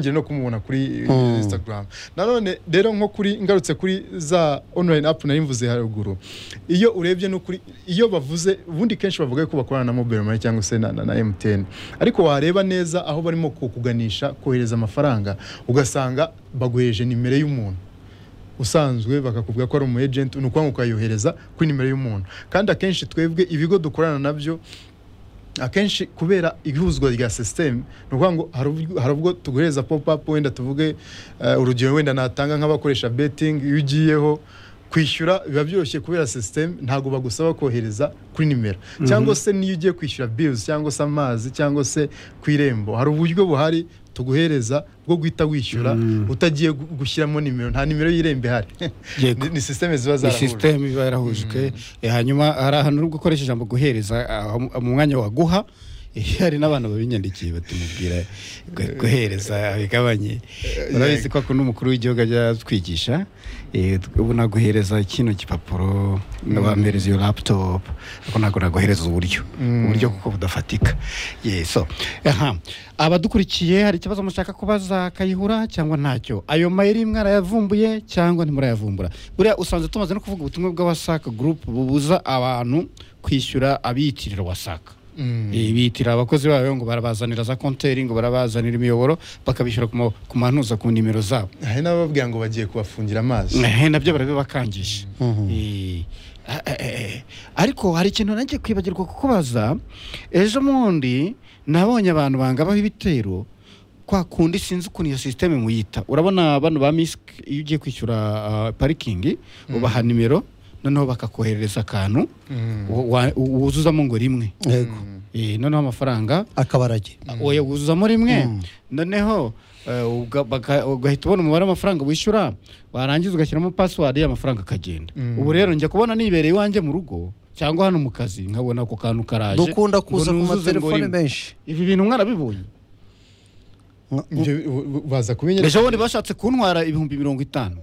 ngiye no kumubona kuri Instagram nanone rero nko kuri ngarutse kuri za online app nari mvuze haruguru iyo urebye no kuri iyo bavuze ubundi kenshi bavuga ko bakorana na mobile money cyangwa se na, na, na MTN ariko wareba neza aho barimo kukuganisha kohereza amafaranga ugasanga baguheje nimero y'umuntu usanzwe bakakubwira ko ari umu agent ni ukuvuga ngo ukayohereza kuri nimero y'umuntu kandi akenshi twebwe ibigo dukorana nabyo akenshi kubera ihuzwa rya sisiteme ni ukuvuga ngo hari ubwo- hari ubwo tuguhereza popapu wenda tuvuge eh, urugero wenda natanga nk'abakoresha betingi iyo ugiyeho kwishyura biba byoroshye kubera sisiteme ntabwo bagusaba kohereza kuri nimero cyangwa se niyo ugiye kwishyura bilizi cyangwa se amazi cyangwa se ku irembo hari uburyo buhari tuguhereza bwo guhita wishyura utagiye gu- gushyiramo nimero nta nimero y'irembo ihari Yego. Ni- ni sisiteme ziba ni zarahuje sisiteme iba yarahujwe Eh, hanyuma hari ahantu uri gukoresha ijambo guhereza ah, mu mwanya wa guha Eh, hari n'abantu babinyandikiye batumubwira gu- guhereza bigabanye urabizi ko akunda umukuru w'igihugu ajya atwigisha eh, ubu naguhereza kino gipapuro nabampereza iyo laptop ariko ntabwo naguhereza uburyo uburyo kuko budafatika Ye, so aha abadukurikiye hari ikibazo mushaka kubaza kayihura cyangwa ntacyo ayo mayeri mwarayavumbuye cyangwa ntimurayavumbura buriya usanze tumaze no kuvuga ubutumwa bwa wasaka gurupu bubuza abantu kwishyura abiyitirira wasaka Eh, bitira abakozi bayo ngo barabazanira za konteri ngo barabazanira imiyoboro bakabishyura ku ma- ku mantuza ku nimero zabo hari n'abababwira ngo bagiye kubafungira amazi Eh, nabyo barabibakangisha Eh, eh, eh, ariko hari ikintu nanjye kwibagirwa kukubaza ejo bundi nabonye abantu bangabaho ibitero kwa kundi sinzi ukuntu iyo sisiteme muyita urabona bano ba misiki iyo ugiye kwishyura ah, parikingi ubaha nimero noneho bakakoherereza akantu Mm. wa- wa- wuzuzamo ngo rimwe yego Eh, noneho amafaranga akabarage oya wuzuzamo rimwe noneho eh, uga- baka- ugahita ubona umubare w'amafaranga wishyura warangiza ugashyiramo pasiwadi amafaranga akagenda Mm. ubu rero njya kubona nibereye iwanjye mu rugo cyangwa hano mu kazi nkabona ako kantu karaje dukunda ngo kuza ku nuzuze ngo matelefone urimo. menshi ibi bintu mwarabibonye Nka- Ibyo bu- bu- baza kubinyereka ejo bundi bashatse kuntwara ibihumbi mirongo itanu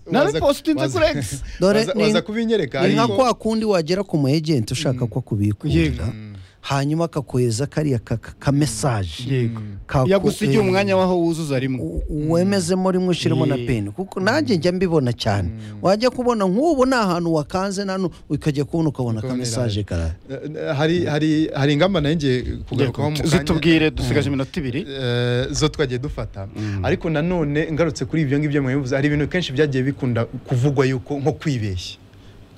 Waza- nabipositinze waza- kuri egisi Dore waza- ni- waza kubinyereka ni nka ariko- kwa kundi wagera ku mu agent ushaka ko akubikurira hanyuma akakohereza kariya ka- ka- ka mesaje yego yagusigiye umwanya waho wuzuza rimwe wemezemo rimwe ushyiremo na Ye. peni kuko nanjye njya mbibona cyane wajya kubona nk'ubu ni ahantu wakanze nano ukajya kubona ukabona ka Ukabona mesaje iraje. karaje Eh, hari hari hari ingamba nanjye kugarukaho mu kanya zitubwire dusigaje iminota ibiri Eh, zo twagiye dufata ariko nanone ngarutse kuri ibyo ngibyo mwabivuze hari ibintu kenshi byagiye bikunda kuvugwa yuko nko kwibeshya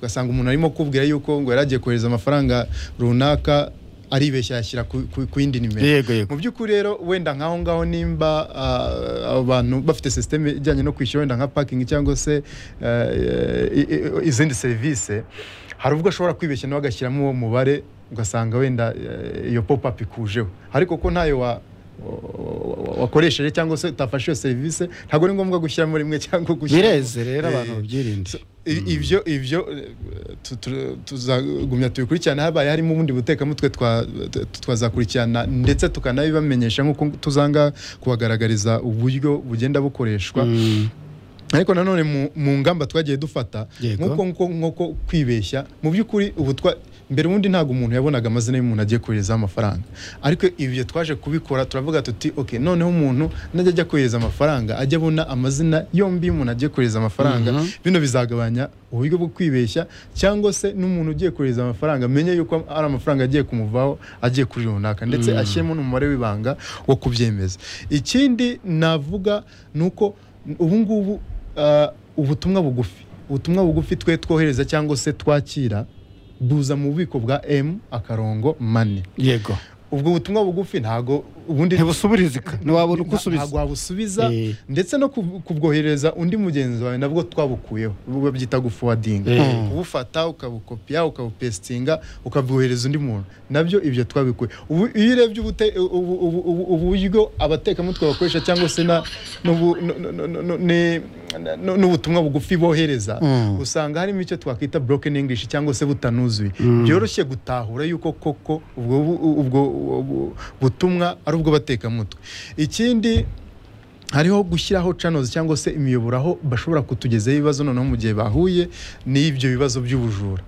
ugasanga umuntu arimo kubwira yuko ngo yari agiye kohereza amafaranga runaka aribeshya yashyira ku ku- ku yindi nimero yego mu yego by'ukuri rero wenda nk'aho ngaho nimba ah, abo bantu bafite sisiteme ijyanye no kwishyura wenda nka pakingi cyangwa se eh, i- i- izindi serivisi hari ubwo ashobora kwibeshya nawe agashyiramo uwo mubare ugasanga wenda eh, iyo popapu ikujeho ariko ko ntayo wa wa- wa- wakoresheje cyangwa se utafashe iyo serivisi ntabwo ari ngombwa gushyiramo rimwe cyangwa gushyiramo bireze rero abantu Eh, babyirinde So, i- ibyo ibyo eh, tu- tu- tuzagumya tubikurikirana habaye harimo ubundi butekamutwe twa- tu- twazakurikirana ndetse tukanabibamenyesha nk'uko tuzanga kubagaragariza uburyo bugenda bukoreshwa Mm. ariko nanone mu- mu ngamba twagiye dufata Yego. nk'uko nk'uko nk'uko kwibeshya mu by'ukuri ubu twa mbere ubundi ntabwo umuntu yabonaga amazina y'umuntu agiye koherezaho amafaranga ariko ibyo twaje kubikora turavuga tuti ok noneho umuntu najya ajya kohereza amafaranga ajya abona amazina yombi y'umuntu agiye kohereza amafaranga bino bizagabanya uburyo bwo kwibeshya cyangwa se n'umuntu ugiye kohereza amafaranga amenye yuko ari amafaranga agiye kumuvaho agiye kuri runaka ndetse ashyiremo n'umubare w'ibanga wo kubyemeza ikindi navuga ni uko ubu ngubu ah, ubutumwa bugufi ubutumwa bugufi twe twohereza cyangwa se twakira buza mu bubiko bwa m akarongo mani yego ubwo butumwa bugufi ntago ubundi ntibusubirizika ntiwabona uko usubiza ntabwo wabusubiza Eh. ndetse no kub- kubwoherereza undi mugenzi wawe nabwo twabukuyeho ubu babyita gufowadinga Eh. kubufata ukabukopiya ukabupesitinga ukabwohereza undi muntu nabyo ibyo twabikuye ubu iyo urebye ubute- ubu- ubu- ubu- uburyo abatekamutwe bakoresha cyangwa se na- n'ubu- n- n- n- n- ni- n- n'ubutumwa bugufi bohereza usanga harimo icyo twakwita broken english cyangwa se butanuzuye byoroshye gutahura yuko koko ubwo ubwo- ubwo butumwa ari ubwo batekamutwe ikindi hariho gushyiraho channels cyangwa se imiyoboro aho bashobora kutugezaho ibibazo noneho mu gihe bahuye n'ibyo bibazo by'ubujura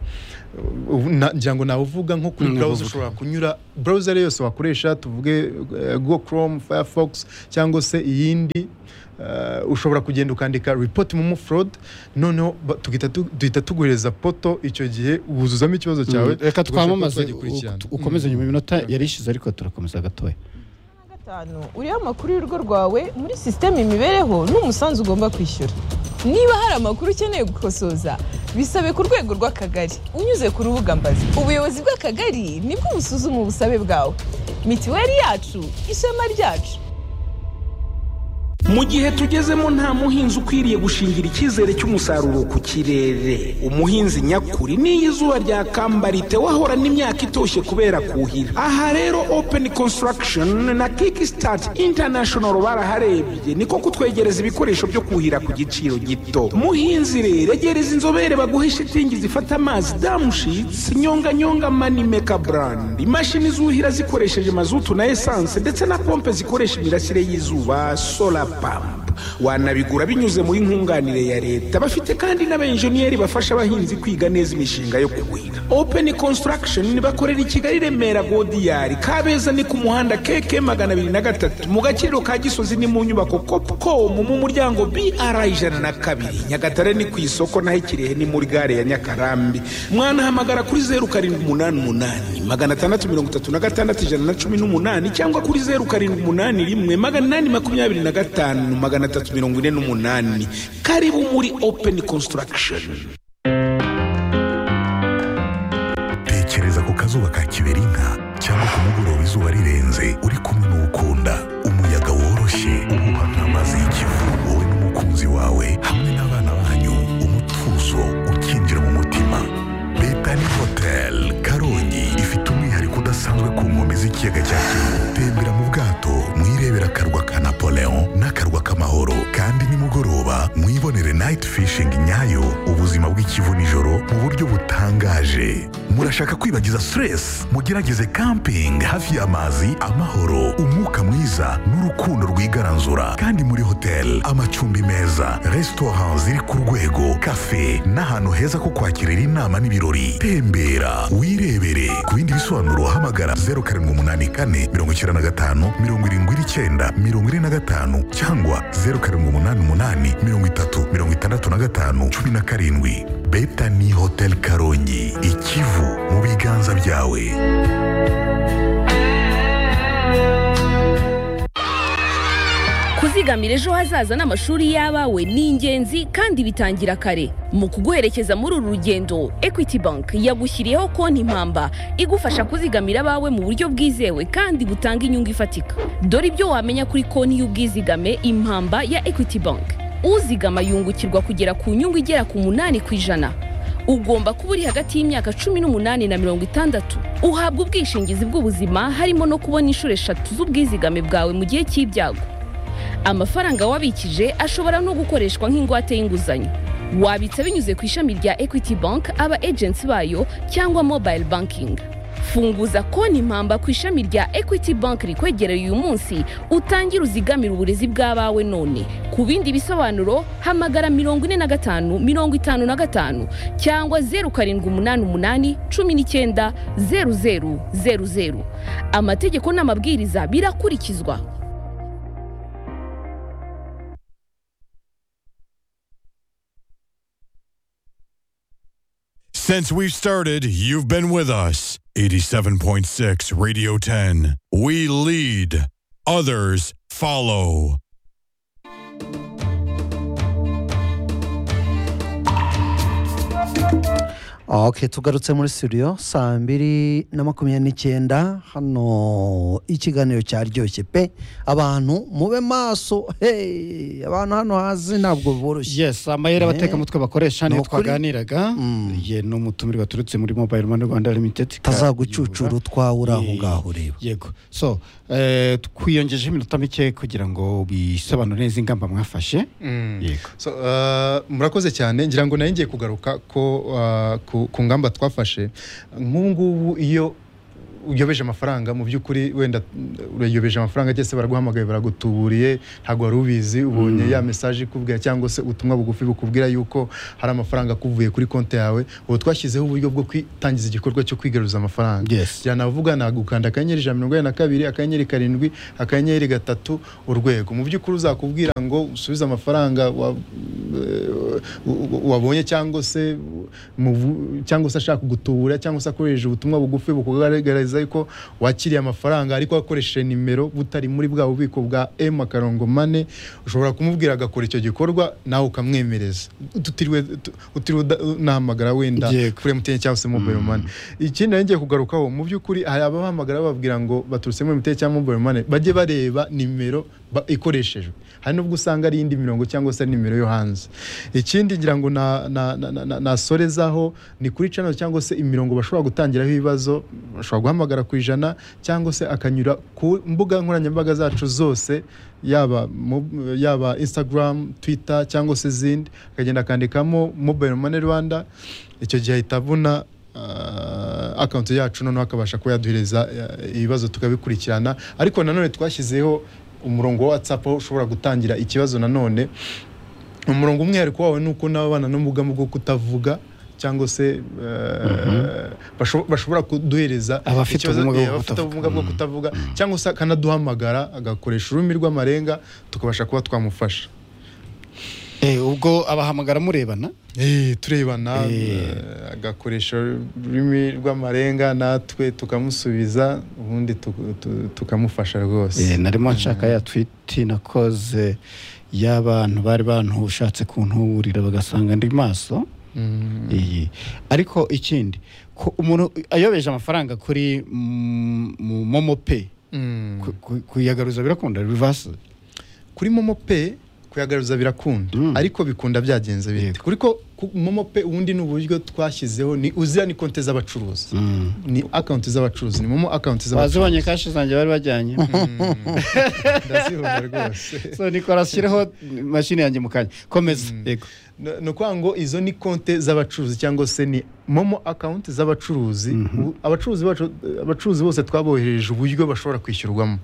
Ubu na- ngira ngo navuga nko kuri Mm, browser navuga. ushobora kunyura browser yose wakoresha tuvuge eh, go chrome firefox cyangwa se iyindi eh, ushobora kugenda ukandika report momo fraud noneho ba- tugihita tu- duhita tuguhereza poto icyo gihe wuzuzamo ikibazo cyawe reka ugashyira poto twamamaze tukagikurikirana. u- ukomeze nyuma iminota yari ishize ariko turakomeza gatoya gatanu uriho amakuru y'urugo rwawe muri sisiteme imibereho n'umusanzu ugomba kwishyura niba hari amakuru ukeneye gukosoza bisabe ku rwego rw'akagari unyuze ku rubuga mbazi ubuyobozi bw'akagari nibwo busuzuma ubusabe bwawe mitiweli yacu ishema ryacu Mu gihe tugezemo nta muhinzi ukwiriye gushingira icyizere cy'umusaruro ku kirere. Umuhinzi nyakuri n'iyo izuba ryakamba ritewe ahorana imyaka itoshye kubera kuhira. Aha rero Open Construction na Kickstart International baraharebye niko kutwegereza ibikoresho byo kuhira ku giciro gito. Muhinzi rero egereza inzobere baguhe shitingi zifata amazi damushitsi nyonganyonga manimeka brand. Imashini zuhira zikoresheje mazutu na esanse ndetse na pompe zikoresha imirasire y'izuba solar pump wanabigura binyuze muri nkunganire ya leta bafite kandi n'abenjeniyeri bafasha abahinzi kwiga neza imishinga yo kuhira open construction bakorera i kigali remera godiyari kabeza ni ku muhanda keke magana abiri na gatatu mu gaciro ka gisozi ni mu nyubako copcom mu muryango br ijana na kabiri nyagatare ni ku isoko naho ikirehe ni muri gare ya nyakarambi mwanahamagara kuri zeru karindwi umunani umunani magana atandatu mirongo itatu na gatandatu ijana na cumi n'umunani cyangwa kuri zeru karindwi umunani rimwe magana inani makumyabiri na gatanu magana atatu mirongo ine n'umunani karibu muri open construction tekereza ku kazuba ka kiberinka cyangwa ku mugoroba izuba rirenze uri kumwe n'ukunda umuyaga woroshye uhuha nk'amazi y'ikivu wowe n'umukunzi wawe hamwe n'abana banyu umutuzo ukinjira mu mutima betani hotel karongi ifite umwihariko udasanzwe ku nkombe z'ikiyaga cya kivu tembera mu bwato mwirebera akarwa ka napoleon n'akarwa k'amahoro kandi nimugoroba mwibonere night fishing nyayo ubuzima bw'ikivu nijoro mu buryo butangaje murashaka kwibagiza stress mugerageze camping hafi y'amazi amahoro umwuka mwiza n'urukundo rwigaranzura kandi muri hotel amacumbi meza restaurant ziri ku rwego cafe n'ahantu heza ko kwakirira inama n'ibirori tembera wirebere ku bindi bisobanuro hamagara 0784 95 79 45 cyangwa 0788 30 65 17 Betani Hotel Karongi Ikivu mu biganza byawe kuzigamira ejo hazaza n'amashuri y'abawe ni ingenzi kandi bitangira kare mu kuguherekeza muri uru rugendo equity bank yagushyiriyeho konti impamba igufasha kuzigamira abawe mu buryo bwizewe kandi butanga inyungu ifatika dore ibyo wamenya kuri konti y'ubwizigame impamba ya equity bank uzigama yungukirwa kugera ku nyungu igera ku munani ku ijana ugomba kuba uri hagati y'imyaka cumi n'umunani na mirongo itandatu uhabwa ubwishingizi bw'ubuzima harimo no kubona inshuro eshatu z'ubwizigame bwawe mu gihe cy'ibyago amafaranga wabikije ashobora no gukoreshwa nk'ingwate y'inguzanyo wabitsa binyuze ku ishami rya equity bank aba agency bayo cyangwa mobile banking funguza konti impamba ku ishami rya equity bank rikwegereye uyu munsi utangire uzigamire uburezi bw'abawe none ku bindi bisobanuro hamagara mirongo ine na gatanu mirongo itanu na gatanu cyangwa zeru karindwi umunani umunani cumi n'icyenda zeru zeru zeru zeru amategeko n'amabwiriza birakurikizwa Since we've started, you've been with us. 87.6 Radio 10. We lead, others follow. ok tugarutse muri studio saa mbiri na makumyabiri n'icyenda hano ikiganiro cyaryoshye pe abantu mube maso hey abantu hano hazi ntabwo boroshye yes amayeri abatekamutwe bakoresha niyo Ni ukuri. twaganiraga ye ni umutumirwa turutse muri mobile money rwanda limited tazagucucura utwawe uri aho Ye- ngaho ureba yego so eh, twiyongejeho iminota mike kugira ngo bisobanure neza ingamba mwafashe yego So, uh, murakoze cyane ngira ngo naringiye kugaruka ko uh, ku, ku ngamba twafashe nk'ubu ngubu iyo uyobeje amafaranga mu by'ukuri wenda mm, urayobeje amafaranga cyangwa se baraguhamagaye baragutuburiye ntabwo wari ubizi ubonye ya mesaje ikubwira cyangwa se ubutumwa bugufi bukubwira yuko hari amafaranga akuvuye kuri konti yawe ubu twashyizeho uburyo bwo kwitangiza igikorwa cyo kwigaruza amafaranga Yes. byanavuga nagukanda akanyenyeri ijana na mirongo inani na kabiri akanyenyeri karindwi akanyenyeri gatatu urwego mu by'ukuri uzakubwira ngo usubize amafaranga wa- eh, wabonye cyangwa se mu bu- cyangwa se ashaka kugutubura cyangwa se akoresheje ubutumwa bugufi bukugaragariza ko wakiriye amafaranga ariko akoresheje nimero butari muri bwa bubiko bwa m akarongo mane ushobora kumubwira agakora icyo gikorwa nawe ukamwemereza tutiriwe tu- utiriwe uda- unahamagara wenda Yego. kuri MTN cyangwa se mobile money ikindi nari ngiye kugarukaho mu by'ukuri hari abahamagara bababwira ngo baturutse muri MTN cyangwa mobile money bajye bareba nimero ba- ikoreshejwe hari nubwo usanga ari iyindi mirongo cyangwa se nimero yo hanze ikindi ngira ngo na- na- na- na- na- nasorezaho ni kuri channel cyangwa se imirongo bashobora gutangiraho ibibazo bashobora guhamagara ku ijana cyangwa se akanyura ku mbuga nkoranyambaga zacu zose yaba mu- yaba instagram twitter cyangwa se izindi akagenda akandikamo mobile money rwanda icyo gihe ahita abona ah, akawunti yacu noneho akabasha kuba yaduhereza eh, ibibazo tukabikurikirana ariko nanone twashyizeho umurongo wa whatsapp aho ushobora gutangira ikibazo nanone umurongo umwihariko wawe ni uko n'ababana n'ubumuga bwo kutavuga cyangwa se eh, basho- bashobora kuduhereza Abafite ikibazo- ubumuga eh, bwo abafite kutavuga. ubumuga bwo kutavuga cyangwa se akanaduhamagara agakoresha ururimi rw'amarenga tukabasha kuba twamufasha Eh, ubwo abahamagara murebana Eh, turebana Eh. eh, agakoresha ururimi rw'amarenga natwe tukamusubiza ubundi tu- tu- tukamufasha Eh, rwose narimo nshaka ya twiti nakoze y'abantu bari bantushatse kuntuburira bagasanga ndi maso Mm. iyi ariko ikindi ko umuntu ayobeje amafaranga kuri mm, mu momo pe Mm. ku- ku- kuyagaruza birakunda reverse kuri momo pe kuyagaruza birakunda Mm. ariko bikunda byagenze bite Yego. kuriko ku- momo pe ubundi ni uburyo twashyizeho ni uzira ni konti z'abacuruzi ni akawunti z'abacuruzi ni momo akawunti z'abacuruzi bazibonye kashi zanjye bari bajyanye ndazibona rwose so nikora ashyireho mashini yanjye mu kanya komeza yego No- ni ukuvuga ngo izo ni konte z'abacuruzi cyangwa se ni momo akawunti z'abacuruzi U- abacuruzi bacu abacuruzi bose twaboherereje uburyo bashobora kwishyurwamo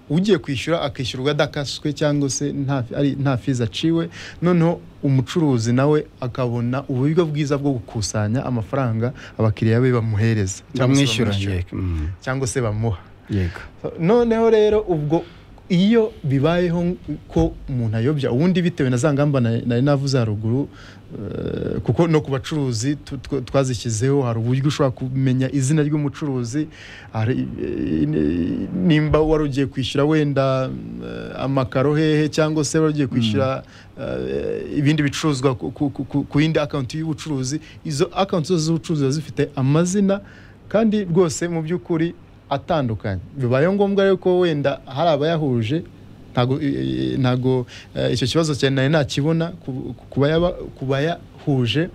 ugiye kwishyura akishyurwa adakaswe cyangwa se nta ari- nta fizi aciwe noneho umucuruzi nawe akabona uburyo bwiza bwo gukusanya amafaranga abakiriya be bamuhereza cyangwa se ndamwishyura bamwishyura, yego Mm. cyangwa se bamuha yego noneho rero ubwo iyo bibayeho ko umuntu ayobya ubundi bitewe na za ngamba na- nari navuze haruguru eh, kuko no ku bacuruzi tu- tw- twazishyizeho hari uburyo ushobora kumenya izina ry'umucuruzi hari, eh, ni- nimba wari ugiye kwishyura wenda eh, amakaro hehe cyangwa se wari ugiye kwishyura eh, ibindi bicuruzwa ku- ku- ku- ku- ku yindi akawunti y'ubucuruzi izo akawunti zose z'ubucuruzi ziba zifite amazina kandi rwose mu by'ukuri atandukanye bibaye ngombwa rero ko wenda hari abayahuje ntago eh, ntago eh, icyo kibazo cyane nari nakibona ku- ku bayaba- ku bayahuje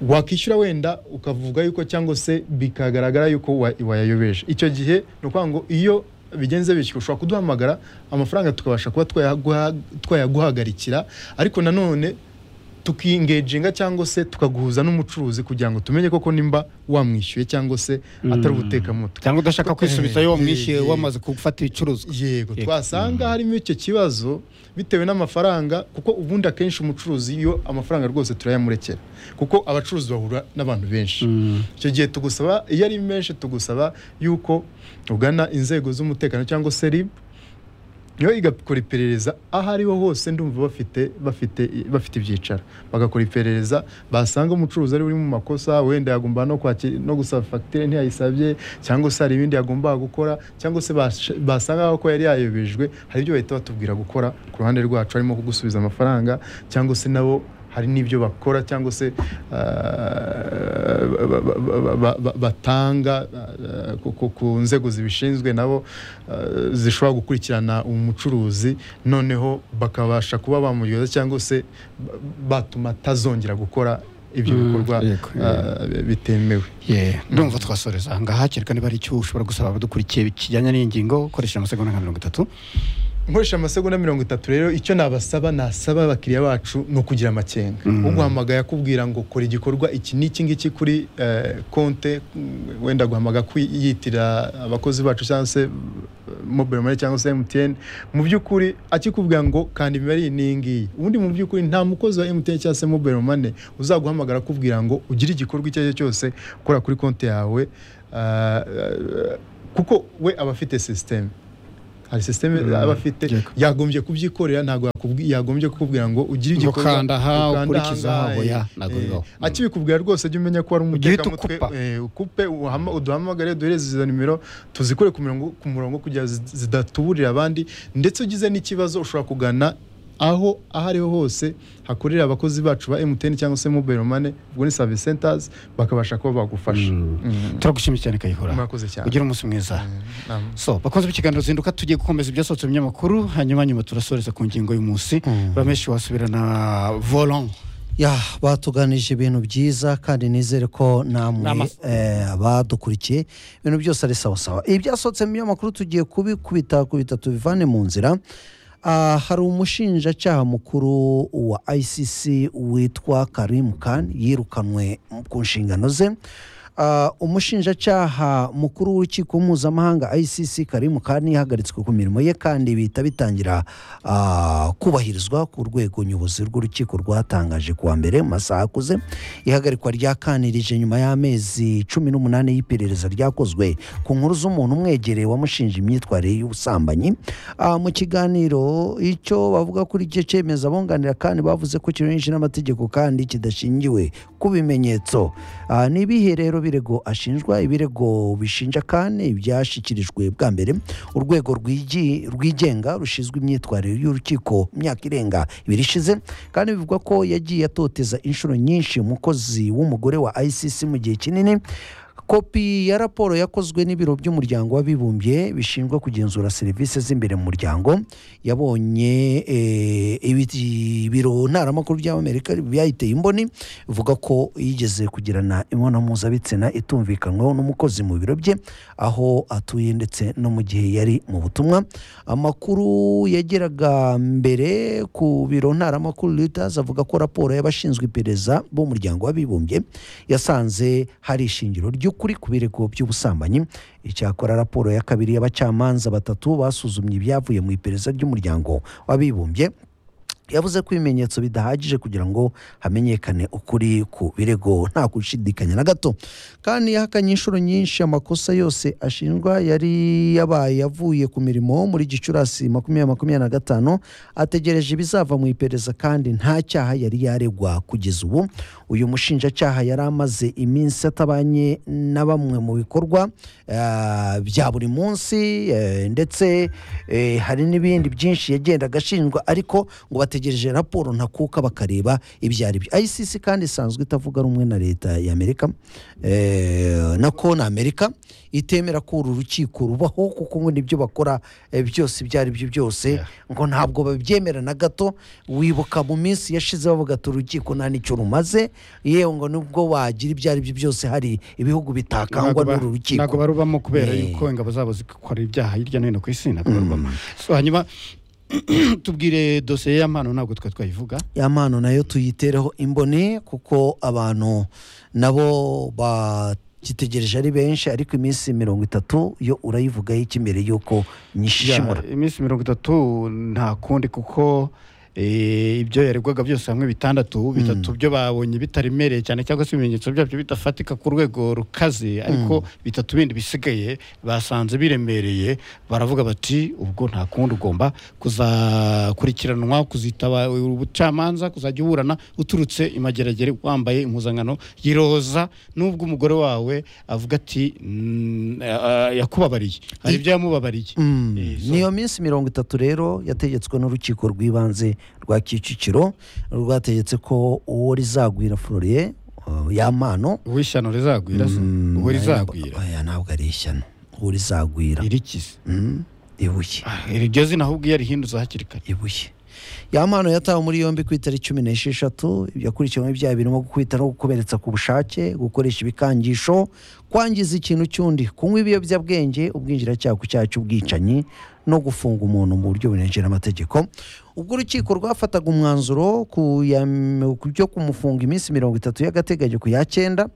wakishyura wenda ukavuga yuko cyangwa se bikagaragara yuko wa- wayayobeje icyo gihe ni ukuvuga ngo iyo bigenze bityo ushobora kuduhamagara amafaranga tukabasha kuba twayaguha- twayaguhagarikira ariko nanone tukingenjinga cyangwa se tukaguhuza n'umucuruzi kugira ngo tumenye koko nimba wamwishyuye cyangwa se atari ubutekamutwe cyangwa udashaka kwisubiza Eh, iyo eh, wamwishyuye eh. wamaze gufata ibicuruzwa yego Yego. twasanga harimo icyo kibazo bitewe n'amafaranga kuko ubundi akenshi umucuruzi iyo amafaranga rwose turayamurekera kuko abacuruzi bahura n'abantu benshi icyo gihe tugusaba iyo ari menshi tugusaba yuko ugana inzego z'umutekano cyangwa se rib yo igakora iperereza aho ariho hose ndumva bafite bafite bafite ibyicaro bagakora iperereza basanga umucuruzi ari uri mu makosa wenda yagomba no kwakira no gusaba fagitire ntiyayisabye cyangwa se hari ibindi yagombaga gukora cyangwa se bash- basanga ko yari yayobejwe hari ibyo bahita batubwira gukora ku ruhande rwacu harimo kugusubiza amafaranga cyangwa se nabo hari n'ibyo bakora cyangwa se ah, ba- ba- ba- ba- ba- batanga ah, ku- ku- ku nzego zibishinzwe nabo ah, zishobora gukurikirana umucuruzi noneho bakabasha kuba bamuryoza cyangwa se ba- batuma atazongera gukora ibyo bikorwa yego, ah, bitemewe Yeah. ndumva twasoreza aha ngaha kereka niba hari icyo ushobora gusaba abadukurikiye kijyanye n'iyi ngingo ukoresheje amasegonda nka mirongo itatu nkoresha amasegonda mirongo itatu rero icyo nabasaba nasaba abakiriya bacu ni ukugira amakenga uguhamagaye akubwira ngo kora igikorwa iki n'iki ngiki kuri eh, konte mm, wenda guhamaga kwiyitira abakozi bacu cyangwa se mobile money cyangwa se MTN mu by'ukuri akikubwira ngo kandi imibare iyi n'iyi ngiyi ubundi mu by'ukuri nta mukozi wa MTN cyangwa se mobile money uzaguhamagara akubwira ngo ugire igikorwa icyo ari cyo cyose ukora kuri konti yawe ah, ah, kuko we aba afite sisiteme hari sisiteme aba afite yagombye kubyikorera ntabwo yakubwi- yagombye kukubwira ngo ugire Ngo igikorwa kanda aha, ukanda ukurikize aha, ahangahe. oya, ntabwo Eh, bibaho. Mm. akibikubwira rwose jya umenya ko hari Ugihita umutekamutwe ukupa. eh, ukupe uhama- uduhamagare duhereze izo nimero tuzikore ku mirongo ku murongo kugira zi- zidatuburira abandi ndetse ugize n'ikibazo ushobora kugana aho aho ariho hose hakorera abakozi bacu ba MTN cyangwa se mobile money ubwo ni service centers bakabasha kuba bagufasha Mm. turagushimye cyane kayihora Murakoze cyane. ugira umunsi mwiza Naam. so bakunze b'ikiganiro zinduka tugiye gukomeza ibyasohotse mu binyamakuru hanyuma nyuma turasoreza ku ngingo y'umunsi rameshi wasubira na volant ya batuganije ibintu byiza kandi nizere ko namwe N'amafu- eh, abadukurikiye ibintu byose ari sawasawa ibyasohotse mu binyamakuru tugiye kubikubita kubita tubivane mu nzira Ah, hari umushinjacyaha mukuru wa icc witwa karim khan yirukanwe ku nshingano ze Ah, umushinjacyaha mukuru w'urukiko mpuzamahanga icc karim khan yahagaritswe ku mirimo ye kandi bihita bitangira ah, kubahirizwa ku rwego nyobozi rw'urukiko rwatangaje kuwa mbere mu masaha akuze ihagarikwa ryakanirije nyuma y'amezi cumi n'umunani y'iperereza ryakozwe ku nkuru z'umuntu umwegereye wamushinja imyitwarire y'ubusambanyi Ah, mu kiganiro icyo bavuga kuri icyo cyemezo abunganira kandi bavuze ko kinyuranyije n'amategeko kandi kidashingiwe ku bimenyetso Ah, ni ibihe rero birego ashinjwa ibirego bishinja kandi ibyashyikirijwe bwa mbere urwego rwigi- rwigenga rushinzwe imyitwarire y'urukiko mu myaka irenga ibiri ishize kandi bivugwa ko yagiye atoteza inshuro nyinshi umukozi w'umugore wa icc mu gihe kinini kopi ya raporo yakozwe n'ibiro by'umuryango w'abibumbye bishinzwe kugenzura serivisi z'imbere mu muryango yabonye eh, ibi- ibiro ntaramakuru by'amerika byayiteye imboni bivuga ko yigeze kugirana imibonano mpuzabitsina itumvikanwaho n'umukozi mu biro bye aho atuye ndetse no mu gihe yari mu butumwa amakuru yageraga mbere ku biro ntaramakuru Reuters avuga ko raporo y'abashinzwe iperereza b'umuryango w'abibumbye yasanze hari ishingiro ry'ukuri ku birego by'ubusambanyi icyakora raporo ya kabiri y'abacamanza batatu basuzumye ibyavuye mu iperereza ry'umuryango w'abibumbye yavuze ko ibimenyetso bidahagije kugira ngo hamenyekane ukuri ku birego nta gushidikanya na gato kandi yahakanye inshuro nyinshi amakosa yose ashinjwa yari yabaye avuye ku mirimo muri gicurasi makumyabiri makumyabiri na gatanu ategereje ibizava mu iperereza kandi nta cyaha yari yaregwa kugeza ubu uyu mushinjacyaha yari amaze iminsi atabanye na bamwe mu bikorwa eh, bya buri munsi eh, ndetse eh, hari n'ibindi byinshi yagendaga ashinjwa ariko ngo bategereje raporo ntakuka bakareba ibyo ari byo icc kandi isanzwe itavuga rumwe na leta ya amerika eh, na kona amerika itemera ko uru rukiko rubaho kuko ngo nibyo bakora eh, byose ibyo ari byo byose ngo ntabwo babyemera na gato wibuka mu minsi yashize bavuga ati urukiko nta n'icyo rumaze yewe ngo nubwo wagira ibyo ari byo byose hari ibihugu bitakangwa Ntabwo ba- n'uru rukiko ntabwo barubamo kubera Eh. yuko ingabo zabo zikora ibyaha hirya no hino ku isi ntabwo barubamo so hanyuma tubwire dosiye ya mpano ntabwo twari twayivuga ya mpano nayo tuyitereho imboni kuko abantu nabo bagitegereje ari benshi ariko iminsi mirongo itatu yo urayivugaho iki mbere y'uko nyishimura Ya, iminsi mirongo itatu nta kundi kuko eh, ibyo yaregwaga byose hamwe bitandatu bitatu byo babonye bitaremereye cyane cyangwa se ibimenyetso byabyo bidafatika ku rwego rukaze ariko bitatu bindi bisigaye basanze biremereye baravuga bati ubwo nta kundi ugomba kuzakurikiranwa kuzitaba ubucamanza kuzajya uburana uturutse imageragere wambaye impuzankano y'iroza nubwo umugore wawe avuga ati "Mm, ah, ah, yakubabariye hari ibyo yamubabariye Mm, Eh, so- niyo minsi mirongo itatu rero yategetswe n'urukiko rw'ibanze rwa kicukiro rwategetse ko uwo rizagwira floriye uh, ya mpano wishyano rizagwira se mm, uwo rizagwira oya, ntabwo ari ishyano uwo rizagwira irikize Mm, ibuye iryo zina ahubwo iyo arihindutse hakiri kare ibuye ya mpano yatawe muri yombi ku itariki cumi n'esheshatu yakurikiranywe ibyaha birimo gukubita no gukomeretsa ku bushake gukoresha ibikangisho kwangiza ikintu cy'undi kunywa ibiyobyabwenge ubwinjiracyaha ku cyaha cy'ubwicanyi no gufunga umuntu mu buryo burengeje n'amategeko ubwo urukiko rwafataga umwanzuro ku ya- mu- ku byo kumufunga iminsi mirongo itatu y'agateganyo ku ya cyenda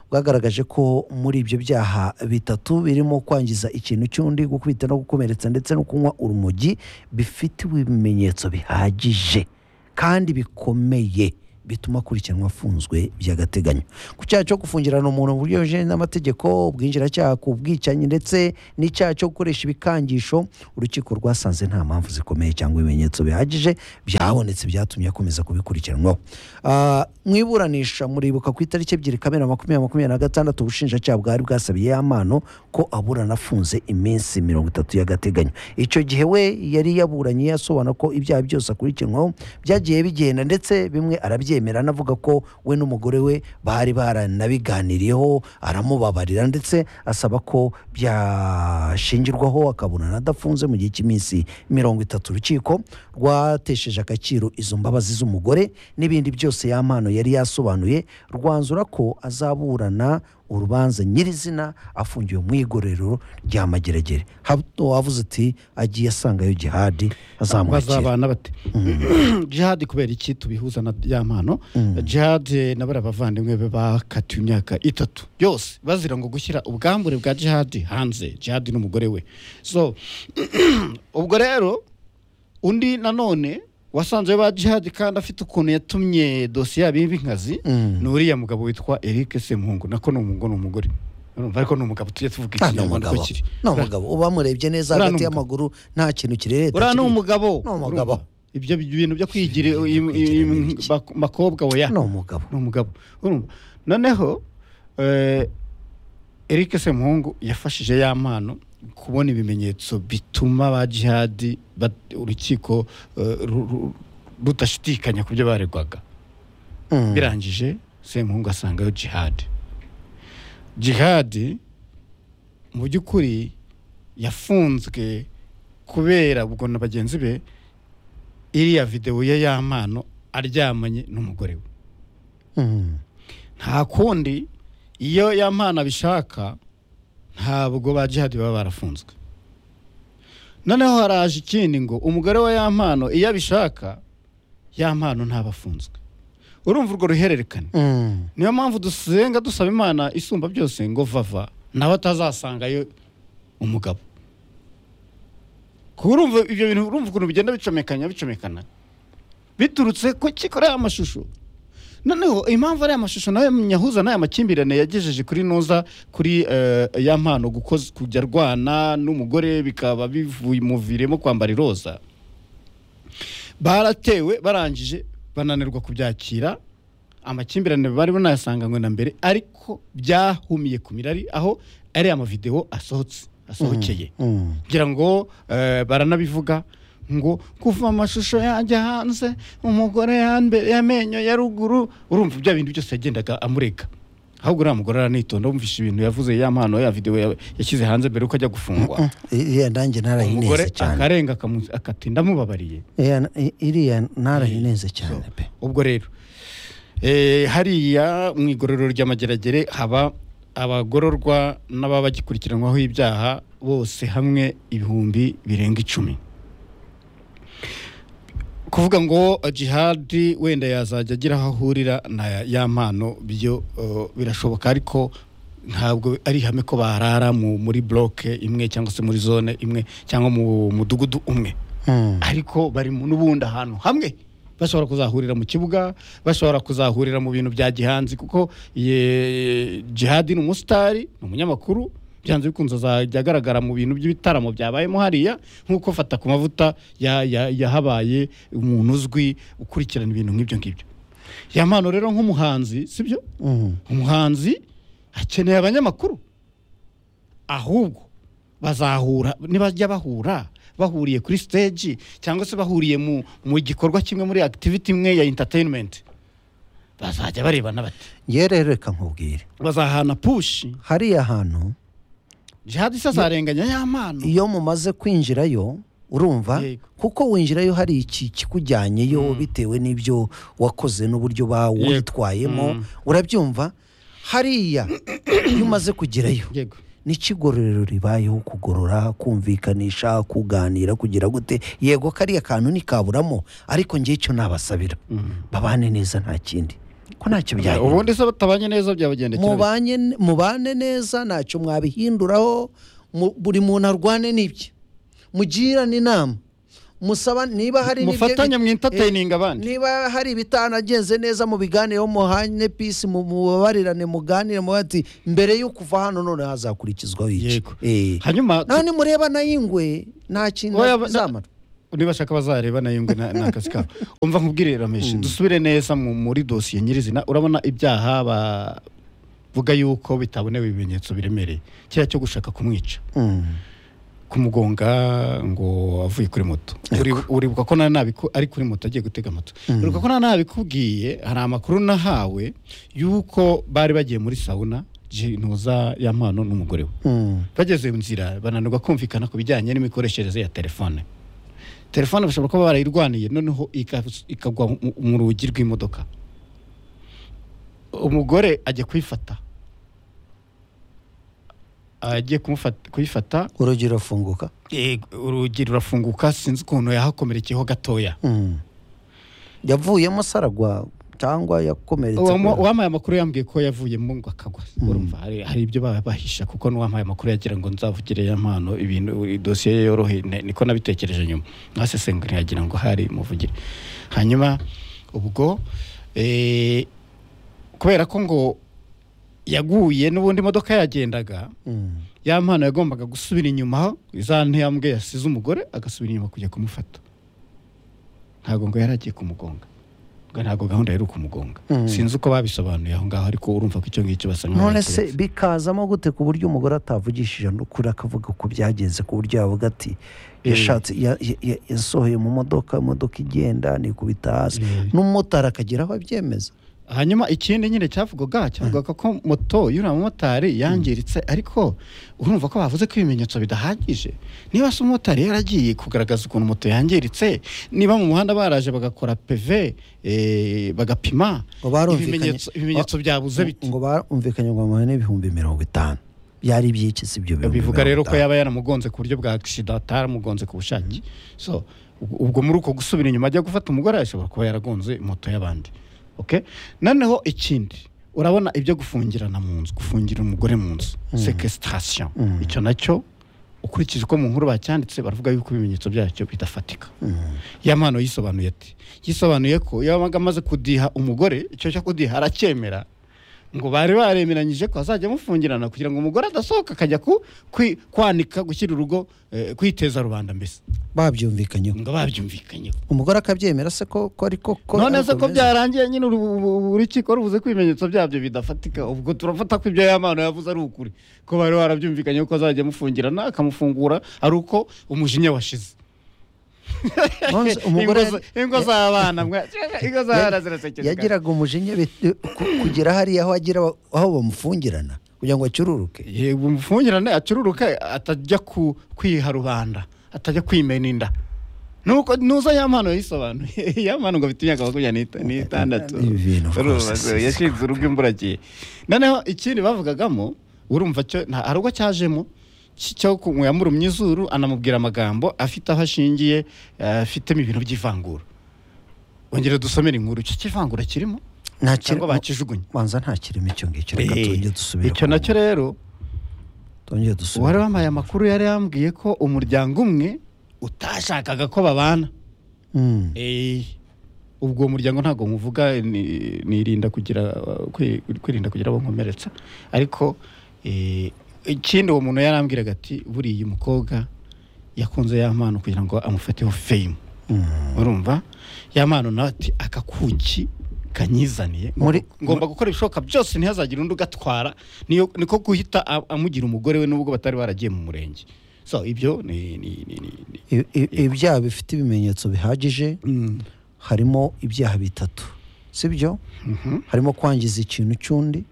bwagaragaje ko muri ibyo byaha bitatu birimo kwangiza ikintu cy'undi gukubita no gukomeretsa ndetse no kunywa urumogi bifitiwe ibimenyetso bihagije kandi bikomeye bituma akurikiranwa afunzwe by'agateganyo ku cyaha cyo gufungirana umuntu mu buryo bujeje n'amategeko ubwinjiracyaha ku bwicanyi ndetse n'icyaha cyo gukoresha ibikangisho urukiko rwasanze nta mpamvu zikomeye cyangwa ibimenyetso bihagije byabonetse byatumye akomeza kubikurikiranwaho Ah, mu iburanisha muribuka ku itariki ebyiri kamena makumyabiri makumyabiri na gatandatu ubushinjacyaha bwari bwasabiye amano ko aburana afunze iminsi mirongo itatu y'agateganyo icyo gihe we yari yaburanye yasobanura ko ibyaha byose akurikiranwaho byagiye bigenda ndetse bimwe arabyemera anavuga ko we n'umugore we bari baranabiganiriyeho aramubabarira ndetse asaba ko byashingirwaho akaburana adafunze mu gihe cy'iminsi mirongo itatu urukiko rwatesheje agaciro izo mbabazi z'umugore n'ibindi byose ya mpano yari yasobanuye rwanzura ko azaburana urubanza nyirizina afungiwe mu igorero rya mageragere Hato wavuze ati agiye asangayo jihadi azamwakira bazabana bate jihadi kubera iki tubihuza na ya mpano jihadi na bariya bavandimwe be bakatiwe imyaka itatu yose bazira ngo gushyira ubwambure bwa jihadi hanze jihadi n'umugore we so ubwo rero undi nanone wasanze ba jihadi kandi afite ukuntu yatumye dosiye yabo y'inkazi ni uriya mugabo witwa eric semuhungu nako ni umuhungu ni umugore Urumva, ariko ni umugabo tujye tuvuga Ah, ni ikinyarwanda umugabo uko kiri ni umugabo uba wamurebye neza Uriya ni hagati umugabo. y'amaguru nta kintu kirereta uriya ni kirimo. umugabo Ni umugabo. urumva? ibyo bintu byo kwigira Ibyo bintu byo im- im- kwigira im- ibiki. bak- bakobwa oya ni umugabo ni umugabo urumva noneho eh, eric semuhungu yafashije ya mpano kubona ibimenyetso bituma ba jihadi bat- urukiko eh, ru- ru- rudashidikanya ku byo baregwaga Mm. birangije semuhungu asangayo jihadi jihadi mu by'ukuri yafunzwe kubera ubwo na bagenzi be iriya videwo ye y'amano aryamanye n'umugore we Mm. nta kundi iyo ya mpana bishaka ntabwo ba jihadi baba barafunzwe noneho haraje ikindi ngo umugore wa ya mpano iyo abishaka ya mpano ntabafunzwe urumva urwo ruhererekane Mm. niyo mpamvu dusenga dusaba imana isumba byose ngo vava nawe atazasangayo umugabo kuko urumva ibyo bintu urumva ukuntu bigenda bicomekanya bicomekana biturutse ku kikoreye amashusho noneho impamvu ariya mashusho nawe nyahuza n'aya makimbirane yagejeje kuri noza kuri eh, ya mpano gukoz- kujya arwana n'umugore bikaba bivuye bimuviremo kwambara iroza baratewe barangije bananirwa kubyakira amakimbirane bari banayasanganywe na mbere ariko byahumiye ku mirari aho ariya mavidewo asohotse asohokeye Mm. kugira ngo eh, baranabivuga ngo kuva amashusho yanjye hanze umugore yambe- y'amenyo ya ruguru urumva bya bintu byose yagendaga amurega ahubwo uriya mugore aranitonda wumvishe ibintu yavuze ya mpano ya videwo ya- yashyize hanze mbere yuko ajya gufungwa iriya nanjye umugore narayineze cyane akarenga akamu- akati ndamubabariye Iriya na- i- iriya narayineze cyane pe ubwo rero eh, hariya mu igororero ry'amageragere haba abagororwa n'ababa bagikurikiranwaho ibyaha bose hamwe ibihumbi birenga icumi kuvuga ngo jihadi wenda yazajya agira aho ahurira na ya mpano byo eh, birashoboka ariko ntabwo ari ihame ko barara mu- muri bloke imwe cyangwa se muri zone imwe cyangwa mu mudugudu umwe Mm. ariko bari mu- n'ubundi ahantu hamwe bashobora kuzahurira mu kibuga bashobora kuzahurira mu bintu bya gihanzi kuko ye- jihadi ni umusitari ni umunyamakuru byanze bikunze azajya agaragara mu bintu by'ibitaramo byabayemo hariya nk'uko fata ku mavuta ya- ya- yahabaye umuntu uzwi ukurikirana ibintu nk'ibyo ngibyo ya mpano rero nk'umuhanzi sibyo Mm. umuhanzi akeneye abanyamakuru ahubwo bazahura nibajya bahura bahuriye kuri stage cyangwa se bahuriye mu, mu gikorwa kimwe muri activity imwe ya entertainment bazajya barebana bati Njyewe rero reka nkubwire bazahana pushi hariya hantu jihadi se azarenganya ya mpano iyo mumaze kwinjirayo urumva Yego. kuko winjirayo hari iki kikujyanyeyo bitewe n'ibyo wakoze n'uburyo bawitwayemo urabyumva hariya iyo umaze kugerayo yego n'ikigororero ribayeho kugorora kumvikanisha kuganira kugira gute yego kariya kantu nikaburamo ariko ngewe icyo nabasabira babane neza nta kindi ko ntacyo byagenda ubundi se batabanye neza byabagendekera bite? mubanye mubane neza ntacyo mwabihinduraho mu- buri muntu arwane n'ibye mugirane inama musaba niba hari n'ibyo- mufatanye mu entertaining abandi niba hari ibitanagenze neza mu biganireho muhanye peace mu- mubabarirane muganire mubaze ati mbere yo kuva hano none hazakurikizwaho iki Yego. Eh. hanyuma naho nimureba na y'ingwe nta kintu Oya, ba- zamara nibashaka bazareba nayo ngo ni akazi kabo umva nkubwire rameshi dusubire neza mu- muri dosiye nyirizina urabona ibyaha bavuga yuko bitabonewe ibimenyetso biremereye kiriya cyo gushaka kumwica kumugonga ngo avuye kuri moto Uri- uribuka ko nta nabiku ari kuri moto agiye gutega moto uribuka ko nta nabikubwiye hari amakuru nahawe yuko bari bagiye muri sawuna ntuza ya mpano n'umugore we bageze mu nzira bananirwa kumvikana ku bijyanye n'imikoreshereze ya telefone telefone bashobora kuba barayirwaniye noneho ika- ikagwa mu- mu rugi rw'imodoka umugore ajya kuyifata agiye kumufata- kuyifata urugi rurafunguka Eh, urugi rurafunguka sinzi ukuntu yahakomerekeho gatoya yavuyemo saragwa cyangwa yakomeretse Uwama- kubera- uwampaye amakuru yambwiye ko yavuyemo ngo akagwa urumva hari hari ibyo baba bahisha kuko n'uwampaye amakuru yagira ngo nzavugire ya mpano ibintu idosiye ye yorohe ne- niko nabitekereje nyuma nasesengura yagira ngo hari muvugire hanyuma ubwo eh, kubera ko ngo yaguye n'ubundi imodoka yagendaga Mm. ya mpano yagombaga gusubira inyuma za ntiyambwe yasize umugore agasubira inyuma kujya kumufata ntabwo ngo yari agiye kumugonga ngo ntabwo gahunda yari ukumugonga sinzi uko babisobanuye aho ngaho ariko urumva ko icyo ngicyo basa nk'aho none se baturutse. bikazamo gute ku buryo umugore atavugishije n'ukuri akavuga ko byagenze ku buryo yavuga ati yashatse ya- ya- ya- yasohoye mu modoka imodoka igenda nikubita hasi n'umumotari akagira aho abyemeza hanyuma ikindi nyine cyavugwaga cyavugaga ko moto y'uriya mumotari yangiritse ariko urumva ko bavuze ko ibimenyetso bidahagije niba se umumotari yaragiye kugaragaza ukuntu moto yangiritse niba mu muhanda baraje bagakora peve eh, bagapima ngo barumvikanye ibimenyetso ibimenyetso byabuze bite ngo barumvikanye ngo bamuhe n'ibihumbi mirongo itanu byari iby'iki si ibyo bihumbi bivuga rero mirongo ko itanu. yaba yaramugonze ku buryo bwa agisida ataramugonze ku bushake so ubwo- ubwo muri uko gusubira inyuma ajya gufata umugore ashobora kuba yaragonze moto y'abandi okay? noneho ikindi urabona ibyo gufungirana mu nzu gufungira umugore mu nzu sekesitasiyo icyo nacyo ukurikije uko mu nkuru bacyanditse baravuga yuko ibimenyetso byacyo bidafatika ya mpano yisobanuye ati yisobanuye ko yabaga amaze kudiha umugore icyo cyo kudiha aracyemera ngo bari baremeranyije ko azajya amufungirana kugira ngo umugore adasohoka akajya ku, kwi- kwanika gushyira urugo eh, kwiteza rubanda mbese babyumvikanyeho ngo babyumvikanyeho umugore akabyemera se ko ko ariko ko none se ko ariko bimeze? byarangiye nyine uru- uru- urukiko ruvuze ko ibimenyetso byabyo bidafatika ubwo turafata ko ibyo yamano yavuze ari ukuri ko bari barabyumvikanyeho ko azajya amufungirana akamufungura ari uko umujinya washize None se umugore Ingo za- ingo z'abana mwa- ingo z'abana zirasekeje yagiraga umujinya bit- ku- kugera hariya aho agira aho bamufungirana kugira ngo acururuke yego umufungirane acururuka atajya ku kwiha rubanda atajya kwimena inda nuko nuza ya mpano yisobanuye ya mpano ngo bifite imyaka makumyabiri n'ita- n'itandatu Ibintu Urumva rwose se, yashinze urugo imburagihe noneho ikindi bavugagamo urumva cyo nta- hari ubwo cyajemo ki- cyo ku- ngo yamurumye izuru anamubwira amagambo afite aho ashingiye eh, afitemo ibintu by'ivangura ongera dusomere inkuru icyo kivangura kirimo nta kiri- cyangwa bakijugunye banza nta kirimo icyo ngicyo reka tujye dusubire icyo ku- nacyo rero tujye uwari dusubire wambaye amakuru yari yambwiye ko umuryango umwe utashakaga ko babana Mm. Eh, ubwo uwo muryango ntabwo muvuga ni- nirinda kugira uh, kwi- kwirinda kugira abo nkomeretsa ariko eh, ikindi uwo muntu yarambwiraga ati buriya umukobwa yakunze ya mpano kugira ngo amufateho fame urumva ya mpano nawe ati aka kuki kanyizaniye Muri- ngomba gukora ibishoboka byose ntihazagire undi ugatwara niyo niko guhita a- amugira umugore we nubwo batari baragiye mu murenge so ibyo ni ni- ni- ni- ni- I- i- ibyaha bifite ibimenyetso bihagije Mm. harimo ibyaha bitatu sibyo harimo kwangiza ikintu cy'undi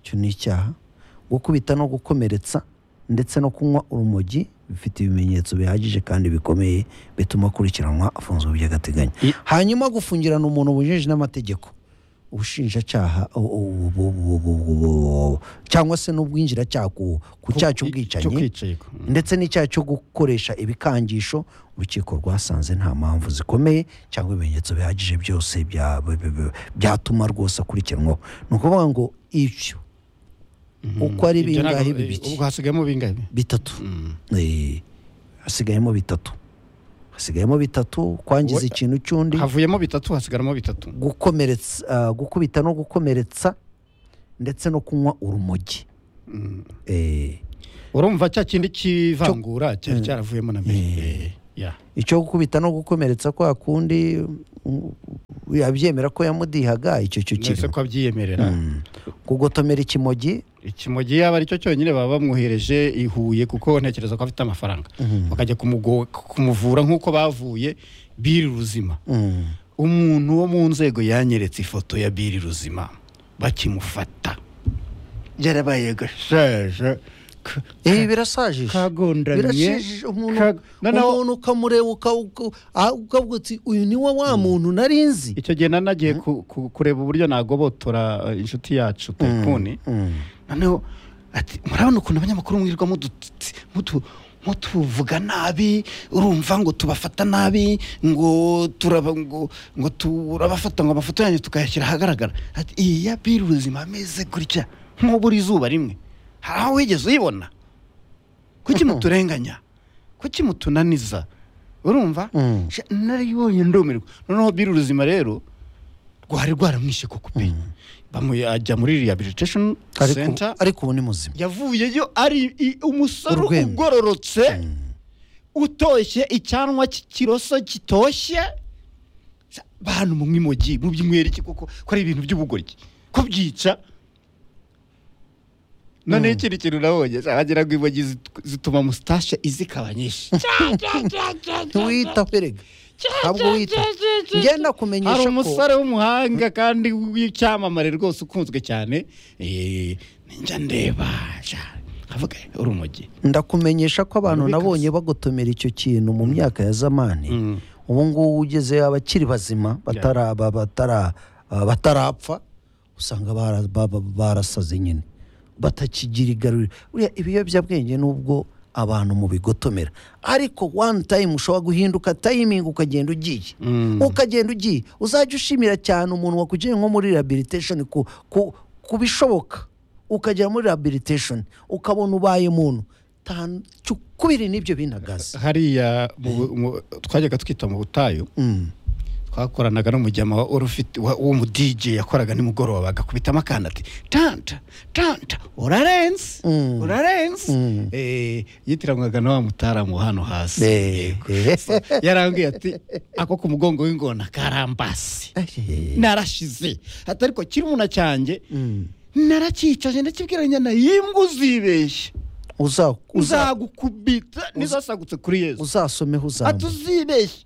icyo ni icyaha gukubita no gukomeretsa ndetse no kunywa urumogi bifite ibimenyetso bihagije kandi bikomeye bituma akurikiranwa afunzwe by'agateganyo I- hanyuma gufungirana umuntu bujeje n'amategeko ubushinjacyaha u- u- bu- bu- bu- bu- bu- cyangwa se n'ubwinjiracyaha ku ku cyaha cyo cy'ubwicanyi kwicayiko ndetse n'icyaha cyo gukoresha ibikangisho urukiko rwasanze nta mpamvu zikomeye cyangwa ibimenyetso bihagije byose bya- b- b- b- byatuma rwose akurikiranwaho ni ukuvuga ngo ibyo uko ari Ibyo ntabwo- bingahe eh, bibiki ubwo hasigayemo bingahe bitatu Eh, hasigayemo bitatu hasigayemo bitatu kwangiza Wowe- ikintu cy'undi havuyemo bitatu hasigaramo bitatu gukomeretsa ah, gukubita no gukomeretsa ndetse no kunywa urumogi Eh, urumva cya kindi kivangura cyari cyaravuyemo na mbere Eh, ya icyo gukubita no gukomeretsa kwa kundi mm, yabyemera ko yamudihaga icyo cyo mwese kiri ko abyiyemerera kugotomera ikimogi ikimogi yaba aricyo cyonyine baba bamwohereje i Huye kuko ntekereza ko afite amafaranga bakajya kumugo- kumuvura nk'uko bavuye biri ruzima Mm. umuntu wo mu nzego yanyeretse ifoto ya biri ruzima bakimufata yarabaye gashaje ka- ibi birasajije kagondamye birashijije umuntu ka- noneho umuntu ukamureba uka- uka- ah, ukavuga uti uyu ni wa wa muntu nari nzi icyo gihe nari nagiye ku- ku- kureba uburyo nagobotora eh, inshuti yacu tekuni noneho ati murabona ukuntu abanyamakuru mwirirwa mudu- mutu- mutuvuga nabi urumva ngo tubafata nabi ngo turaba ngo ngo turabafata ngo amafoto yanyu tukayashyira ahagaragara ati iyi ya biri ubuzima ameze gutya nk'ubura izuba rimwe hari aho wigeze uyibona kuki muturenganya kuki mutunaniza urumva Mm. Sha- narayibonye ndumirwa noneho biri ubuzima rero rwari rwaramwishe ku kupe bamuye ajya muri rehabilitation Ariko- center ariko ubu ni muzima yavuyeyo ari i- umusore Urwembe. ugororotse utoshye icyanwa ki- kiroso kitoshye Sa- bantu mu mwimogi mu by'umwereke kuko ko ari ibintu by'ubugoryi ko byica noneho ikindi kintu nabonye wagira ngo imogi zit- zituma mustashe izikaba nyinshi ntiwita perega ntabwo wita ngenda hari kumenyesha ko umusore w'umuhanga kandi w'icyamamare rwose ukunzwe cyane eh, njya ndeba sha, avuga urumogi ndakumenyesha ko abantu Rubikazi. nabonye bagotomera icyo kintu mu myaka ya zamani ubu ngubu ugeze abakiri bazima batara- ba- batara- ah, batarapfa usanga bara- ba- ba- barasaze nyine batakigira igaruriro buriya ibiyobyabwenge nubwo abantu mu bigotomera ariko one time ushobora guhinduka timing ukagenda ugiye ukagenda ugiye uzajya ushimira cyane umuntu wakujyanye nko muri rehabilitation ku, ku, ku bishoboka ukagera muri rehabilitation ukabona ubaye muntu tanu- cyu- kubiri n'ibyo binagaza hariya mu- mu- twajyaga twita mu butayu Mm. twakoranaga n'umujyama wa- wari ufite- wa- w'umudj yakoraga nimugoroba agakubitamo akana ati tanta tanta urarenze Mm. urarenze Mm. Eh, yitiranwaga na wa mutaramu hano hasi Eh, eh. yarambwiye ati ako ku mugongo w'ingona karambasi narashize ati ariko kirumuna cyanjye Mm. narakicaje ndakibwira nyana yimbwa uzibeshya Uza- uza- uzagukubita nizasagutse kuri yezu uzasomeho uzamuka atuzibeshye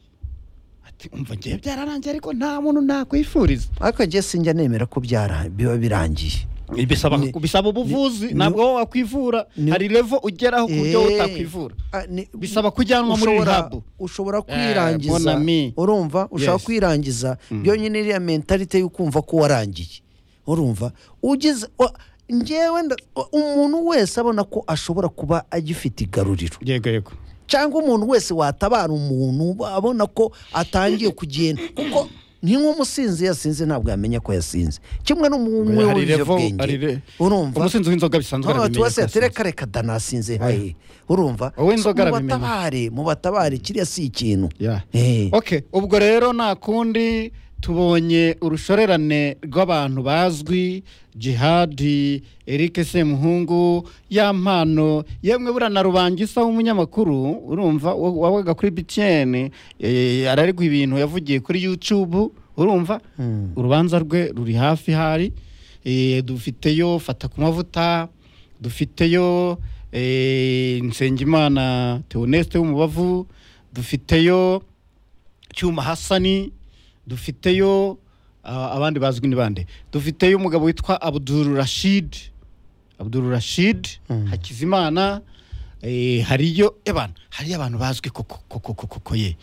ati umva ngewe byararangiye ariko nta muntu nakwifuriza ariko njye sinjya nemera ko byara biba birangiye bisaba Ni- bisaba ubuvuzi ni- ntabwo wowe wakwivura ni- hari levo ugeraho ku buryo Eh, utakwivura ah, ni- Bisaba kujyanwa muri ushobora- rehab. ushobora mon kwirangiza ami. urumva ushobora Yes. kwirangiza byonyine iriya mentalite y'ukumva ko warangiye urumva ugize wa- njyewe nda- wa- umuntu wese abona ko ashobora kuba agifite igaruriro yego yego cyangwa umuntu wese watabara umuntu abona ko atangiye kugenda kuko ni nk'umusinzi yasinze ntabwo yamenya ko yasinze kimwe n'umwe hari levo hari w'ibiyobyabwenge le- urumva umusinzi w'inzoga bisanzwe hano arabimenya tuwase ko yasinze. yatereka reka danasinze hahe urumva Wowe inzoga So, arabimenya. mubatabare mubatabare kiriya si ikintu Yeah. Eh. okay ubwo rero nta kundi tubonye urushorerane rw'abantu bazwi jihadi eric semuhungu ya mpano yemwe buriya na rubangisa w'umunyamakuru urumva wa- wabaga kuri btn eh, araregwa ibintu yavugiye kuri youtube urumva urubanza rwe ruri hafi hari Eh, dufiteyo fata ku mavuta dufiteyo eh, nsengimana teoneste w'umubavu dufiteyo cyuma hasani dufiteyo ah, abandi bazwi ni bande dufiteyo umugabo witwa abdul rashid abdul rashid hakizimana eh, hariyo abantu hariyo abantu bazwi koko koko koko koko ye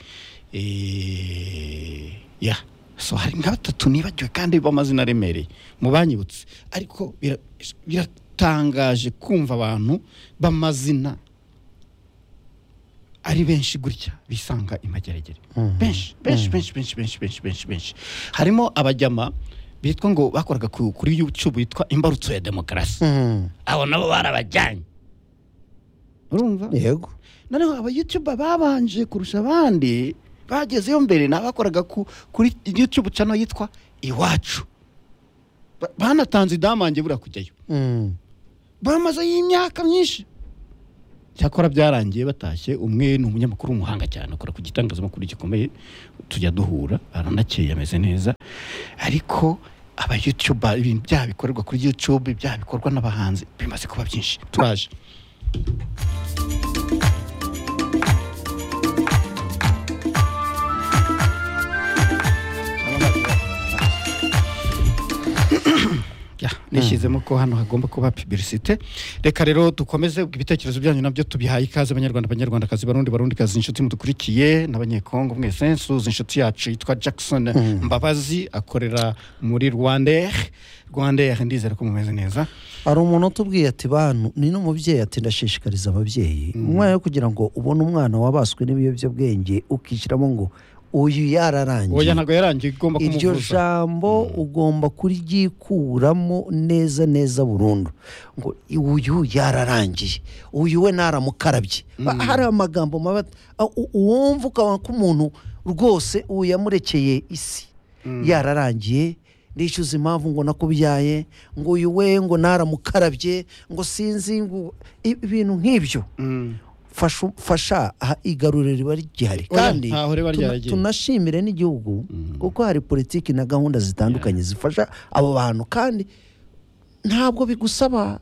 Eh, ya so hari nka batatu nibagiwe kandi b'amazina aremereye mu banyibutse ariko bira- biratangaje kumva abantu b'amazina ari benshi gutya bisanga imageragere benshi benshi benshi benshi benshi benshi benshi benshi harimo abajyama bitwa ngo bakoraga ku- kuri YouTube yitwa imbarutso ya demokarasi Mhm. abo nabo barabajyanye urumva yego noneho aba YouTube babanje kurusha abandi bagezeyo mbere nabakoraga ku, kuri YouTube channel yitwa iwacu Ba- banatanze idamange buriya kujyayo Mhm. bamaze y'imyaka myinshi cyakora byarangiye batashye umwe ni umunyamakuru w'umuhanga cyane akora ku gitangazamakuru gikomeye tujya duhura aranakeye ameze neza ariko aba youtube ibintu byaha bikorerwa kuri youtube byaha bikorwa n'abahanzi bimaze kuba byinshi turaje Ya, nishyizemo ko hano hagomba kuba publicite reka rero dukomeze ibitekerezo byanyu nabyo tubihaye ikaze abanyarwanda abanyarwandakazi barundi barundikazi inshuti mudukurikiye n'abanyekongo mwese nsuza inshuti yacu yitwa jackson mbabazi akorera muri rwandair rwandair ndizera ko mumeze neza hari umuntu utubwiye ati bantu ni n'umubyeyi ati ndashishikariza ababyeyi umwana yo kugira ngo ubone umwana wabaswe n'ibiyobyabwenge ukishyiramo ngo uyu oya yararangiye ntabwo yarangiye igomba iryo kumuvuza jambo ugomba kuryikuramo neza neza burundu ngo uyu yararangiye uyu we naramukarabye Ba- hari amagambo mabi at- a- u- uwumva ukaba ko umuntu rwose uwo yamurekeye isi yararangiye nishyuza impamvu ngo nakubyaye ngo uyu we ngo naramukarabye ngo sinzi ngo i- ibintu nk'ibyo fasha fasha aha igaruriro riba rigihari Oya, kandi ntaho riba tuna- ryaragiye. tunashimire n'igihugu kuko hari politiki na gahunda zitandukanye zifasha abo bantu kandi ntabwo bigusaba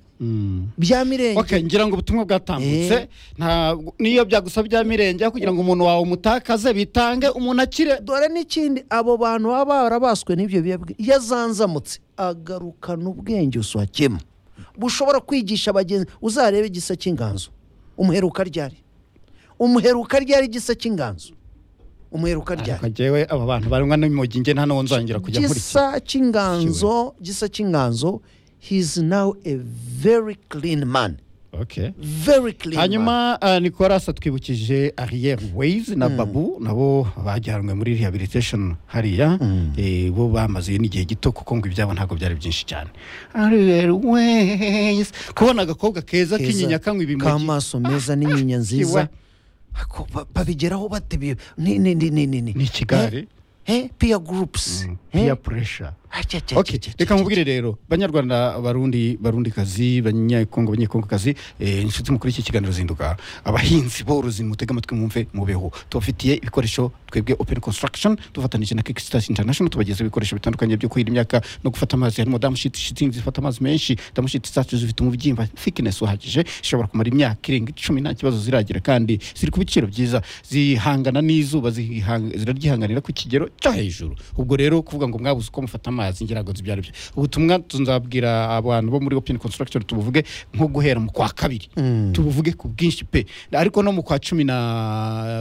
bya mirenge Okay, ngira ngo ubutumwa bwatambutse ntabwo niyo byagusaba bya mirenge aho kugira ngo umuntu wawe umutakaze bitange umuntu akire dore n'ikindi abo bantu baba barabaswe n'ibyo biyobyabwenge iyo azanzamutse agarukana ubwenge busuhakemo bushobora kwigisha abagenzi uzarebe igisa cy'inganzo umuheruka ryari umuheruka ryari igisa cy'inganzo umuheruka ryari ariko njyewe aba bantu barumwa n'imogi nge nta n'uwo nzongera kujya nkurikira gisa cy'inganzo gisa cy'inganzo he is now a very clean man okay very clean man. hanyuma uh, nicolas atwibukije arriere ways na babu nabo bajyanwe muri rehabilitation hariya eh, bo bamaze n'igihe gito kuko ngo ibyabo ntabwo byari byinshi cyane arriere ways kubona agakobwa keza Keza, kinyinya kanywa ibimogi k'amaso meza n'inyinya nziza iwe. Ako ba- babigeraho bate bi- ni ni ni ni ni ni ni kigali eh peer groups eh? peer pressure Acha, acha, Okay, acha, acha, reka acha. mubwire rero banyarwanda barundi barundi kazi banyakongo banyekongo kazi eh, inshuti mukuru iki kiganiro zinduka abahinzi borozi mutega amatwi mwumve mubeho tubafitiye ibikoresho twebwe open construction dufatanije na kickstart international tubagezeho ibikoresho bitandukanye byo kuhira imyaka no gufata amazi harimo damushiti shitingi zifata amazi menshi damushiti zacu zifite umubyimba thickness uhagije zishobora kumara imyaka irenga icumi nta kibazo ziragira kandi ziri ku biciro byiza zihangana n'izuba zihanga- ziraryihanganira ku kigero cyo hejuru ubwo rero kuvuga ngo mwabuze uko mufata amazi ngira ngo zibyo aribyo ubutumwa tuzabwira abantu bo muri open construction tubuvuge nko guhera mu kwa kabiri tubuvuge ku bwinshi pe ariko no mu kwa cumi na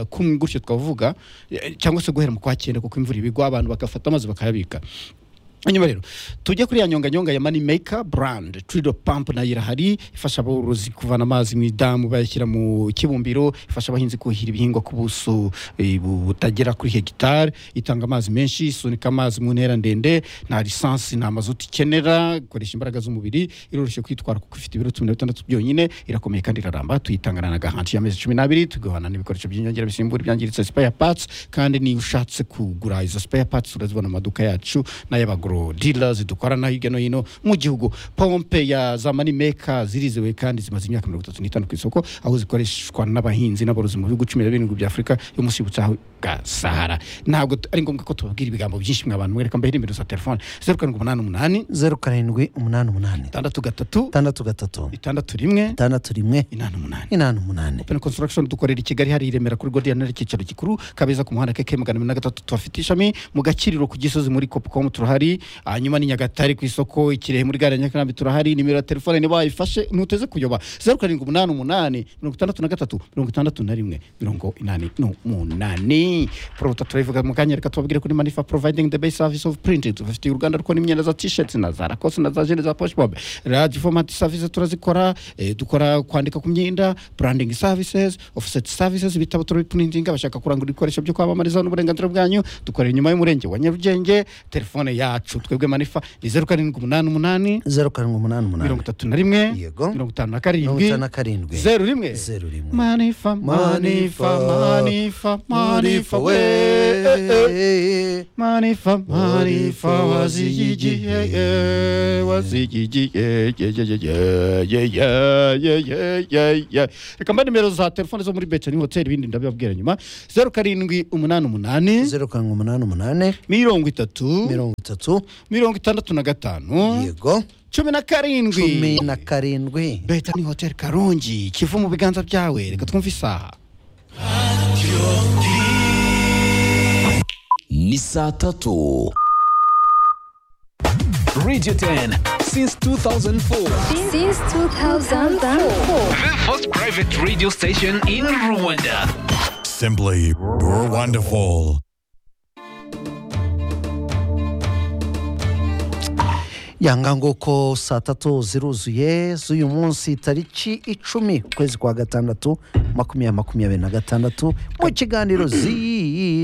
kumwe gutyo twavuga eh, cyangwa se guhera mu kwa cyenda kuko imvura ibigwa abantu bagafata amazi bakayabika hanyuma rero tujye kuri ya nyonganyonga ya mani meka burandi turido pampu nayo irahari ifasha aborozi kuvana amazi mu idamu bayashyira mu kibumbiro ifasha abahinzi kuhira ibihingwa ku buso eh, butagera kuri hegitari itanga amazi menshi isunika amazi mu ntera ndende nta lisansi nta mazutu ikenera ikoresha imbaraga z'umubiri iroroshye kwitwara kuko ifite ibiro cumi na bitandatu byonyine irakomeye kandi iraramba tuyitangana na gahanti y'amezi cumi n'abiri tugahana n'ibikoresho by'inyongera bisimbura ibyangiritse spare parts kandi niyo ushatse kugura izo spare parts urazibona mu maduka yacu n'ay'abagro dealers dukorana hirya no hino mu gihugu pompe ya za money maker zirizewe kandi zimaze imyaka mirongo itatu n'itanu ku isoko aho zikoreshwa n'abahinzi n'aborozi mu bihugu cumi na birindwi bya afurika yo munsi y'ubutayu bwa sahara ntabwo t- ari ngombwa ko tubabwira ibigambo byinshi mwe abantu mwereka mbahe nimero za telefone zeru karindwi umunani umunani zeru karindwi umunani umunani itandatu gatatu itandatu gatatu itandatu rimwe itandatu rimwe inani umunani inani umunani Open Construction dukorera i Kigali hari i Remera kuri Gordon ari icyicaro gikuru kabeza ku muhanda KK magana abiri na gatatu tuhafite ishami mu gakiriro ku Gisozi muri Copcom turahari hanyuma ni nyagatare ku isoko ikirehe muri gare ya nyakarambi turahari nimero ya telefone niba wayifashe ntuteze kuyoba zeru karindwi umunani umunani mirongo itandatu na gatatu mirongo itandatu na rimwe mirongo inani n'umunani porota turayivuga mu kanya reka tubabwire kuri manifa providing the best service of printing tubafitiye uruganda rukora imyenda za t-shirts na za lacoste na za jene za poshbob radio format service turazikora eh, dukora kwandika ku myenda branding services offset services bitabo turabiprinting abashaka kurangura ibikoresho byo kwamamarizaho n'uburenganzira bwanyu dukorera inyuma y'umurenge wa nyarugenge telefone yacu twebwe manifa ni zeru karindwi umunani umunani zeru karindwi umunani umunani mirongo itatu na rimwe Yego. mirongo itanu na mirongo karindwi itanu na karindwi zeru rimwe zeru rimwe manifa manifa manifa manifa we eh, eh. we manifa manifa wazigigiye wazigigiye reka mba nimero za telefone zo muri betani hoteli ibindi ndabibabwira nyuma zeru karindwi umunani umunani zeru karindwi umunani umunani mirongo itatu mirongo itatu mirongo itandatu na gatanu yego cumi na cumi karindwi na karindwi betani hoteli karongi kivu mu biganza byawe reka twumve isaha ni saa tatu radio 10 since 2004 Since 2004. The first private radio station in Rwanda. Simply wonderful. yanga nguko saa tatu ziruzuye z'uyu munsi tariki icumi ukwezi kwa gatandatu makumyabiri makumyabiri na gatandatu mu kiganiro zi